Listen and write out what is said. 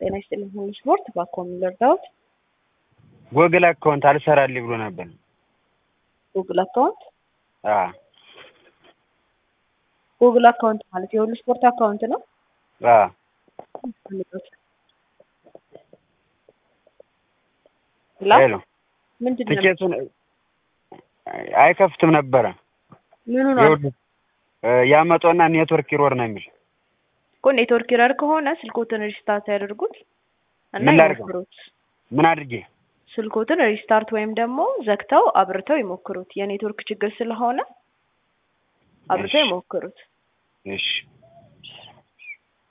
ጤና ይስጥልኝ ሁሉ ስፖርት ባኮም ልርዳዎት? ጎግል አካውንት አልሰራልኝ ብሎ ነበር። ጉግል አካውንት አዎ ጉግል አካውንት ማለት የሁሉ ስፖርት አካውንት ነው። አዎ ሄሎ ምንድን ነው ትኬቱን አይከፍትም ነበረ። ምኑ ነው ይኸውልህ ያመጣውና ኔትወርክ ይሮር ነው የሚል እኮ ኔትወርክ ኤረር ከሆነ ስልኮትን ሪስታርት ያደርጉት እና ምን ላድርገው? ይሞክሩት። ምን አድርጌ ስልኮትን ሪስታርት ወይም ደግሞ ዘግተው አብርተው ይሞክሩት። የኔትወርክ ችግር ስለሆነ አብርተው እሺ። ይሞክሩት። እሺ